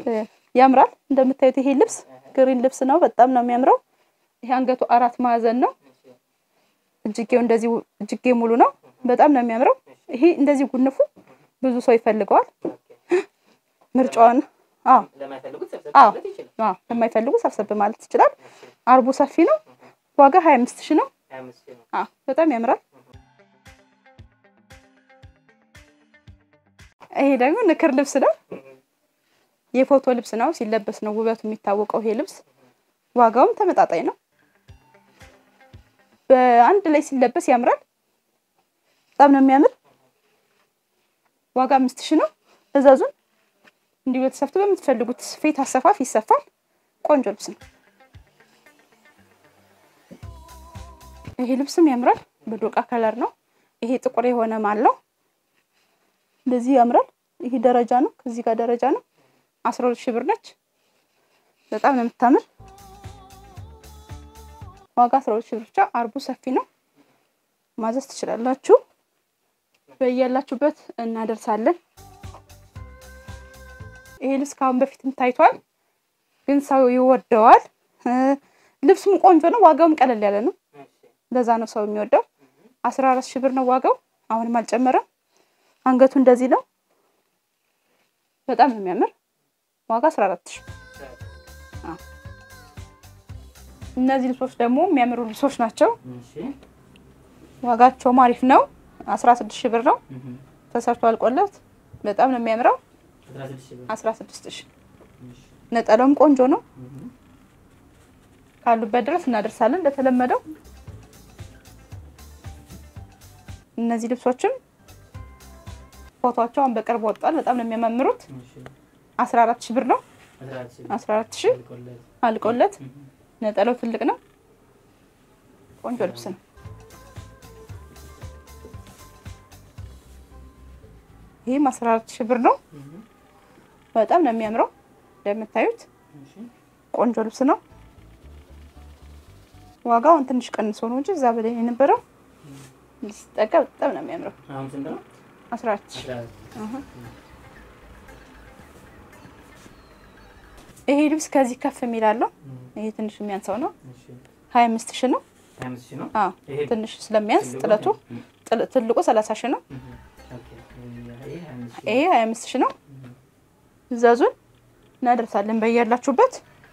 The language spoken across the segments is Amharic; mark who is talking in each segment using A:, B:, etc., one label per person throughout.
A: ያምራል። እንደምታዩት ይሄ ልብስ ግሪን ልብስ ነው። በጣም ነው የሚያምረው። ይሄ አንገቱ አራት ማዕዘን ነው። እጅጌው እንደዚህ እጅጌ ሙሉ ነው። በጣም ነው የሚያምረው። ይሄ እንደዚህ ጉንፉ ብዙ ሰው ይፈልገዋል። ምርጫውን አዎ
B: ለማይፈልጉት ሰብሰብ
A: አዎ
B: ማለት ይችላል።
A: አዎ ለማይፈልጉ ሰብሰብ ማለት ይችላል። አርቡ ሰፊ ነው። ዋጋ 25 ሺህ ነው።
B: ሀያ አምስት ሺህ ነው።
A: አዎ በጣም ያምራል። ይሄ ደግሞ ንክር ልብስ ነው። የፎቶ ልብስ ነው። ሲለበስ ነው ውበቱ የሚታወቀው ይሄ ልብስ። ዋጋውም ተመጣጣኝ ነው። በአንድ ላይ ሲለበስ ያምራል። በጣም ነው የሚያምር። ዋጋ አምስት ሺህ ነው። እዘዙን። እንዲሁ ተሰፍቶ በምትፈልጉት ስፌት አሰፋፍ ይሰፋል። ቆንጆ ልብስ ነው። ይሄ ልብስም ያምራል። በዶቃ ከለር ነው። ይሄ ጥቁር የሆነም አለው። እንደዚህ ያምራል። ይሄ ደረጃ ነው። ከዚህ ጋር ደረጃ ነው። አስራ ሁለት ሺህ ብር ነች። በጣም ነው የምታምር። ዋጋ አስራ ሁለት ሺህ ብር ብቻ። አርቡ ሰፊ ነው። ማዘዝ ትችላላችሁ። በያላችሁበት እናደርሳለን። ይሄ ልብስ ከአሁን በፊትም ታይቷል፣ ግን ሰው ይወደዋል። እ ልብሱም ቆንጆ ነው። ዋጋውም ቀለል ያለ ነው። ለዛ ነው ሰው የሚወደው። አስራ አራት ሺህ ብር ነው ዋጋው። አሁንም አልጨመረም። አንገቱ እንደዚህ ነው። በጣም ነው የሚያምር። ዋጋ አስራ አራት ሺህ እነዚህ ልብሶች ደግሞ የሚያምሩ ልብሶች ናቸው።
B: እሺ።
A: ዋጋቸውም አሪፍ ነው። አስራ ስድስት ሺህ ብር ነው
B: እህ
A: ተሰርቶ አልቆለት። በጣም ነው የሚያምረው።
B: አስራ ስድስት ሺህ ብር።
A: አስራ ስድስት ሺህ
B: እሺ።
A: ነጠላውም ቆንጆ ነው።
B: እህ
A: ካሉበት ድረስ እናደርሳለን እንደተለመደው። እነዚህ ልብሶችም ፎቶቸውን በቅርብ ወጥቷል። በጣም ነው የሚያማምሩት።
B: እሺ።
A: አስራ አራት ሺህ ብር ነው።
B: አስራ አራት ሺህ ብር።
A: አስራ አራት ሺህ
B: አልቆለት።
A: አልቆለት።
B: እህ
A: ነጠላው ትልቅ ነው። ቆንጆ ልብስ ነው። ይህም አስራ አራት ሺህ ብር ነው።
B: እህ
A: በጣም ነው የሚያምረው። እንደምታዩት
B: እሺ።
A: ቆንጆ ልብስ ነው። ዋጋውን ትንሽ ቀንሶ ነው እንጂ እዛ በላይ ነው የነበረው። ሲጠጋ በጣም ነው የሚያምረው።
B: አሁን ስንት ነው?
A: አስራ አራት ሺህ
B: አስራ አራት
A: አሀ። ይሄ ልብስ ከዚህ ከፍ የሚላለው
B: እህ
A: ይሄ ትንሽ የሚያንሰው ነው።
B: እሺ።
A: ሀያ አምስት ሺህ ነው።
B: ሀያ አምስት ሺህ ነው?
A: አዎ
B: ይሄ
A: ትንሽ ስለሚያንስ
B: ትልቁ?
A: ጥለቱ
B: እህ
A: ጥል- ትልቁ ሰላሳ ሺህ ነው።
B: እህ ኦኬ። ይሄ ሀያ አምስት ሺህ
A: ይሄ ሀያ አምስት ሺህ ነው። እዛዙን እናደርሳለን በያላችሁበት።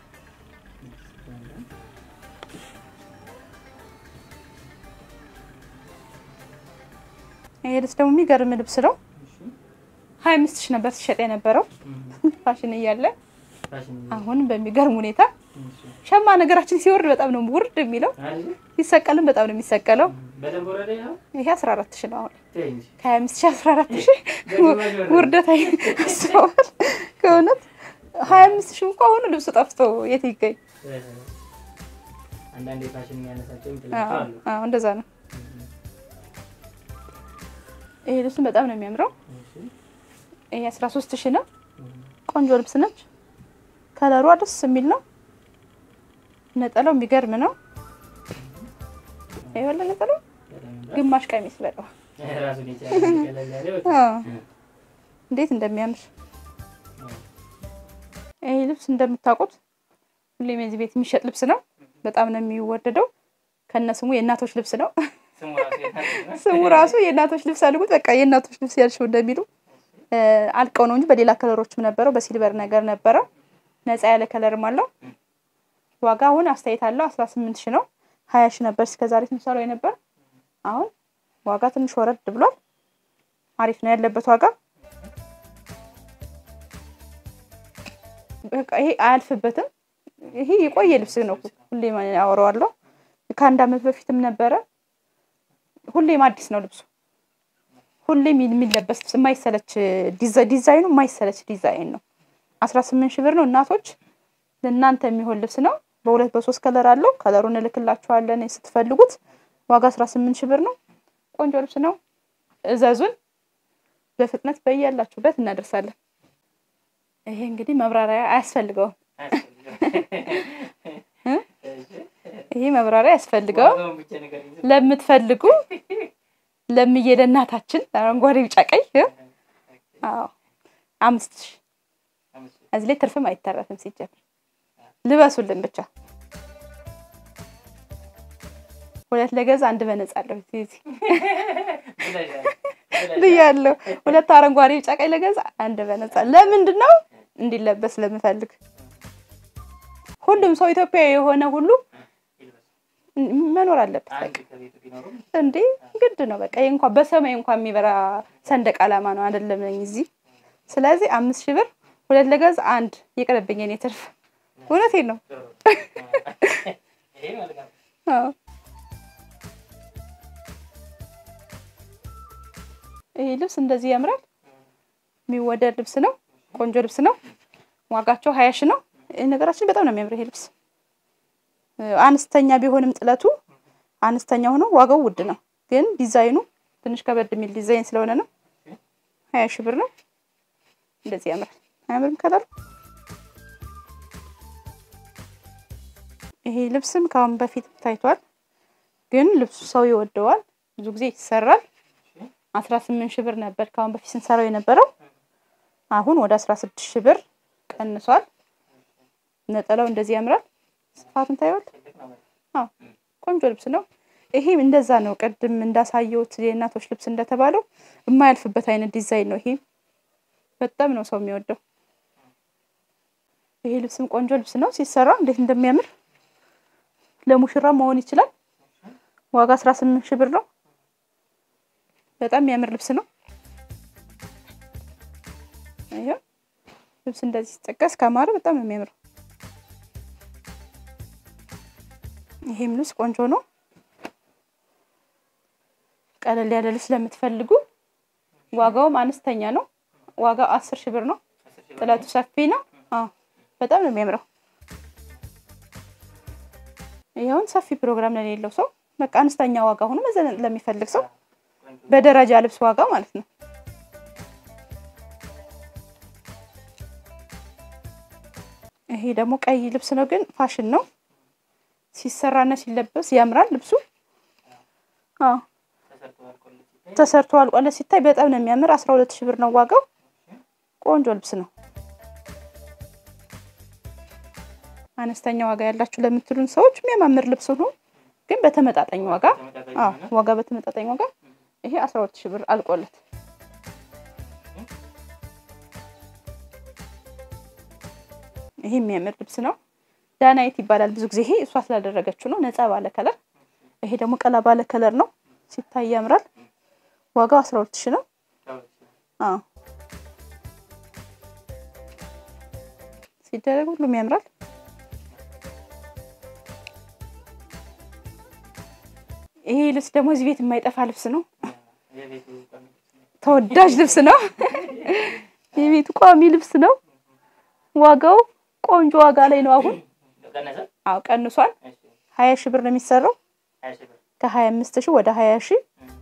A: ይሄ ልብስ ደግሞ የሚገርም ልብስ ነው።
B: እሺ።
A: ሀያ አምስት ሺህ ነበር ሲሸጥ የነበረው
B: እህ
A: ፋሽን እያለ
B: ፋሽን
A: አሁን በሚገርም ሁኔታ
B: እሺ።
A: ሸማ ነገራችን ሲወርድ በጣም ነው ውርድ የሚለው
B: አይደል?
A: ሲሰቀልም በጣም ነው የሚሰቀለው።
B: በደንብ ወረደ ይኸው።
A: ይሄ አስራ አራት ሺህ ነው አሁን
B: ተይ እንጂ።
A: ከሀያ አምስት ሺህ አስራ አራት ሺህ ውርደት አይሰዋል ከእውነት ሀያ አምስት ሺህ እንኳ አሁኑ ልብሱ ጠፍቶ የት ይገኝ?
B: እህ አንዳንዴ ፋሽን የሚያነሳቸው
A: አዎ
B: የምትላቸው አሉ።
A: አዎ፣ እንደዛ ነው። ይሄ ልብስም በጣም ነው የሚያምረው።
B: እሺ።
A: ይሄ አስራ ሶስት ሺህ ነው።
B: እህ
A: ቆንጆ ልብስ ነች። ከለሯ ደስ የሚል ነው። ነጠላው የሚገርም ነው። ይሄ ወለ ነጠላው
B: በጣም ያምራል።
A: ግማሽ ቀሚስ በለው
B: ራሱን የቻለ ቀለል ያለ ወጥ።
A: አዎ፣ እንዴት እንደሚያምር ይሄ ልብስ እንደምታውቁት ሁሌም የዚህ ቤት የሚሸጥ ልብስ ነው። በጣም ነው የሚወደደው። ከነ ስሙ የእናቶች ልብስ ነው።
B: ስሙ ራሱ የታደለ ነው።
A: ስሙ ራሱ የእናቶች ልብስ አልኩት። በቃ የእናቶች ልብስ ያልሽው እንደሚሉ እ አልቀው ነው እንጂ በሌላ ከለሮችም ነበረው። በሲልቨር ነገር ነበረው። ነፃ ያለ ከለርም አለው። ዋጋ አሁን አስተያየት አለው አስራ ስምንት ሺህ ነው። ሀያ ሺህ ነበር እስከዛሬ ስንሰራው የነበር። አሁን ዋጋ ትንሽ ወረድ ብሏል። አሪፍ ነው ያለበት ዋጋ። በቃ ይሄ አያልፍበትም። ይሄ የቆየ ልብስ ነው። ሁሌም አወራዋለሁ። ከአንድ አመት በፊትም ነበረ። ሁሌም አዲስ ነው ልብሱ። ሁሌም የሚለበስ ልብስ የማይሰለች ዲዛ- ዲዛይኑ የማይሰለች ዲዛይን ነው። አስራ ስምንት ሺህ ብር ነው። እናቶች ለእናንተ የሚሆን ልብስ ነው። በሁለት በሶስት ከለር አለው። ከለሩን እልክላችኋለን ስትፈልጉት። ዋጋ አስራ ስምንት ሺህ ብር ነው። ቆንጆ ልብስ ነው። እዘዙን። በፍጥነት በያላችሁበት እናደርሳለን። ይሄ እንግዲህ መብራሪያ አያስፈልገውም። ይሄ መብራሪያ አያስፈልገውም።
B: ዋጋውን ብቻ ንገረኝ።
A: ለምትፈልጉ ለምዬ ለእናታችን አረንጓዴ፣ ቢጫ፣ ቀይ እ? አዎ አምስት ሺህ
B: አምስት ሺህ
A: እዚህ ላይ ትርፍም አይተረፍም። ሲጀምር ልበሱልን ብቻ። ሁለት ለገዛ አንድ በነፃ አለሁ ብያለሁ። ሁለት አረንጓዴ ቢጫ ቀይ ለገዛ አንድ በነፃ ለምንድን ነው? እንዲለበስ ለምፈልግ ሁሉም ሰው ኢትዮጵያዊ የሆነ ሁሉ መኖር አለበት። በቃ እንዴ ግድ ነው። በቃ ይሄ እንኳን በሰማይ እንኳን የሚበራ ሰንደቅ ዓላማ ነው አይደለም ነኝ እዚህ። ስለዚህ አምስት ሺህ ብር ሁለት ለገዛ አንድ ይቅርብኝ የኔ ትርፍ። እውነቴን ነው። አዎ ይሄ ልብስ እንደዚህ ያምራል። የሚወደድ ልብስ ነው። ቆንጆ ልብስ ነው። ዋጋቸው ሀያ ሺህ ነው። ይህ ነገራችን በጣም ነው የሚያምር ይሄ ልብስ አነስተኛ ቢሆንም ጥለቱ አነስተኛ ሆኖ ዋጋው ውድ ነው። ግን ዲዛይኑ ትንሽ ከበድ የሚል ዲዛይን ስለሆነ ነው። ሀያ ሺህ ብር ነው። እንደዚህ ያምራል። አያምርም? ከለሩ ይሄ ልብስም ከአሁን በፊት ታይቷል። ግን ልብሱ ሰው ይወደዋል። ብዙ ጊዜ ይሰራል። አስራ ስምንት ሺህ ብር ነበር ከአሁን በፊት ስንሰራው የነበረው። አሁን ወደ አስራ ስድስት ሺህ ብር ቀንሷል። ነጠላው እንደዚህ ያምራል። ስፋቱን ታይዋል። አዎ ቆንጆ ልብስ ነው። ይሄም እንደዛ ነው። ቅድም እንዳሳየሁት የእናቶች ልብስ እንደተባለው የማያልፍበት አይነት ዲዛይን ነው። ይሄ በጣም ነው ሰው የሚወደው። ይሄ ልብስም ቆንጆ ልብስ ነው። ሲሰራ እንዴት እንደሚያምር ለሙሽራ መሆን ይችላል። ዋጋ አስራ ስምንት ሺህ ብር ነው። በጣም የሚያምር ልብስ ነው። ይሄው ልብስ እንደዚህ ሲጠቀስ ካማረ በጣም ነው የሚያምረው። ይሄም ልብስ ቆንጆ ነው። ቀለል ያለ ልብስ ለምትፈልጉ ዋጋውም አነስተኛ ነው። ዋጋው አስር ሺህ ብር ነው። ጥለቱ ሰፊ ነው። አዎ በጣም ነው የሚያምረው። ይኸውን ሰፊ ፕሮግራም ለሌለው ሰው በቃ አነስተኛ ዋጋ ሆኖ መዘነጥ ለሚፈልግ ሰው በደረጃ ልብስ ዋጋ ማለት ነው። ይሄ ደግሞ ቀይ ልብስ ነው፣ ግን ፋሽን ነው። ሲሰራና ሲለበስ ያምራል ልብሱ። አዎ ተሰርቶ አልቆለት ሲታይ በጣም ነው የሚያምር። አስራ ሁለት ሺህ ብር ነው ዋጋው። ቆንጆ ልብስ ነው። አነስተኛ ዋጋ ያላችሁ ለምትሉን ሰዎች የሚያማምር ልብስ ነው፣ ግን በተመጣጣኝ ዋጋ። አዎ ዋጋ በተመጣጣኝ ዋጋ። ይሄ አስራ ሁለት ሺህ ብር አልቆለት ይሄ የሚያምር ልብስ ነው። ዳናይት ይባላል ብዙ ጊዜ። ይሄ እሷ ስላደረገችው ነው። ነፃ ባለ ከለር። ይሄ ደግሞ ቀላ ባለ ከለር ነው። ሲታይ ያምራል። ዋጋው አስራ ሁለት ሺህ ነው። አዎ ሲደረግ ሁሉም ያምራል። ይሄ ልብስ ደግሞ እዚህ ቤት የማይጠፋ ልብስ ነው። ተወዳጅ ልብስ ነው። የቤቱ ቋሚ ልብስ ነው። ዋጋው ቆንጆ ዋጋ ላይ ነው። አሁን አዎ ቀንሷል። ሀያ ሺህ ብር ነው የሚሰራው ከሀያ አምስት ሺህ ወደ ሀያ ሺህ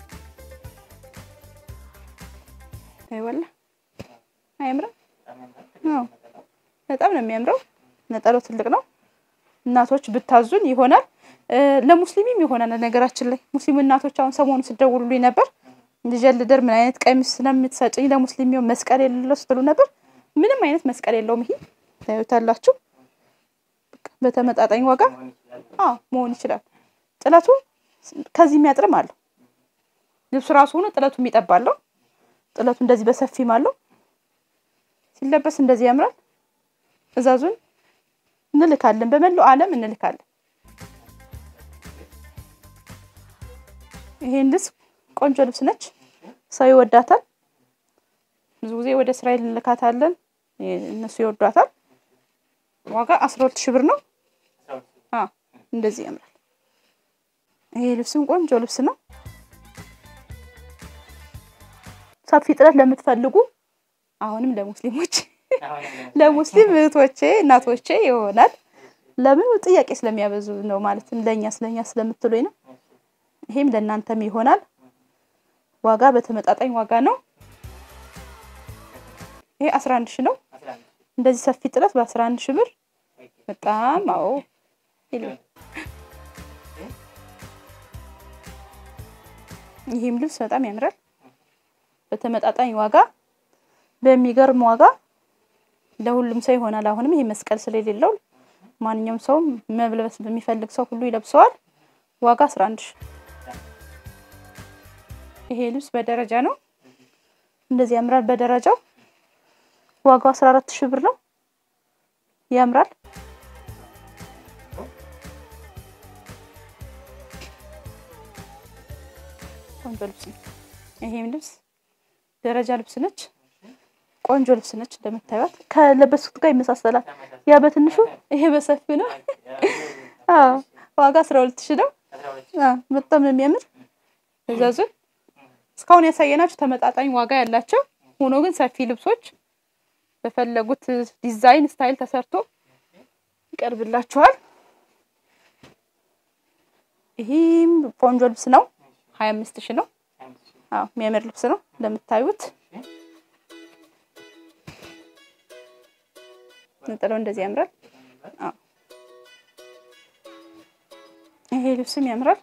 A: አይወላ አያምርም? አዎ በጣም ነው የሚያምረው። ነጠላው ትልቅ ነው። እናቶች ብታዙን ይሆናል። ለሙስሊምም ይሆናል። ነገራችን ላይ ሙስሊም እናቶች አሁን ሰሞኑ ስደውሉልኝ ነበር ልጄ ልደር ምን አይነት ቀሚስ ስለምትሰጭኝ ለሙስሊም ይሁን መስቀል የሌለው ስትሉ ነበር። ምንም አይነት መስቀል የለውም። ይሄ ታዩታላችሁ። በተመጣጣኝ ዋጋ አዎ መሆን ይችላል። ጥለቱ ከዚህ የሚያጥርም አለው። ልብሱ ራሱ ሆኖ ጥለቱ የሚጠባለው ጥለቱ እንደዚህ በሰፊም አለው። ሲለበስ እንደዚህ ያምራል። እዛዙን እንልካለን፣ በመላው ዓለም እንልካለን። ይሄን ልብስ ቆንጆ ልብስ ነች፣ ሰው ይወዳታል። ብዙ ጊዜ ወደ እስራኤል እንልካታለን፣ እነሱ ይወዷታል። ዋጋ አስራ ሁለት ሺህ ብር ነው። አዎ እንደዚህ ያምራል። ይሄ ልብስም ቆንጆ ልብስ ነው። ሰፊ ጥለት ለምትፈልጉ አሁንም ለሙስሊሞች ለሙስሊም እህቶቼ እናቶቼ ይሆናል። ለምን ጥያቄ ስለሚያበዙ ነው ማለትም ለእኛ ስለኛ ስለምትሉኝ ነው። ይሄም ለእናንተም ይሆናል። ዋጋ በተመጣጣኝ ዋጋ ነው። ይሄ አስራ አንድ ሺህ ነው። እንደዚህ ሰፊ ጥለት በአስራ አንድ ሺህ ብር በጣም አዎ ይሄም ልብስ በጣም ያምራል። በተመጣጣኝ ዋጋ በሚገርም ዋጋ ለሁሉም ሰው ይሆናል። አሁንም ይሄ መስቀል ስለሌለው ማንኛውም ሰው መልበስ በሚፈልግ ሰው ሁሉ ይለብሰዋል። ዋጋ 11 ሺህ። ይሄ ልብስ በደረጃ ነው። እንደዚህ ያምራል። በደረጃው ዋጋው 14 ሺህ ብር ነው። ያምራል። ቆንጆ ልብስ ነው። ይሄም ልብስ ደረጃ ልብስ ነች። ቆንጆ ልብስ ነች። እንደምታዩት ከለበስኩት ጋር ይመሳሰላል። ያ በትንሹ ይሄ በሰፊ ነው። አዎ ዋጋ 12 ሺህ ነው። አዎ በጣም ነው የሚያምር። እዛዙን እስካሁን ያሳየናችሁ ተመጣጣኝ ዋጋ ያላቸው ሆኖ ግን ሰፊ ልብሶች በፈለጉት ዲዛይን ስታይል ተሰርቶ ይቀርብላችኋል። ይሄም ቆንጆ ልብስ ነው። 25 ሺህ ነው። አዎ የሚያምር ልብስ ነው እንደምታዩት ነጠላው እንደዚህ ያምራል። አዎ ይሄ ልብስም ያምራል።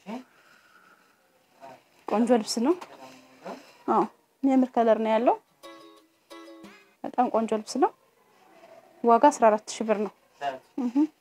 A: ቆንጆ ልብስ ነው። አዎ የሚያምር ከለር ነው ያለው። በጣም ቆንጆ ልብስ ነው። ዋጋ 14 ሺህ ብር ነው።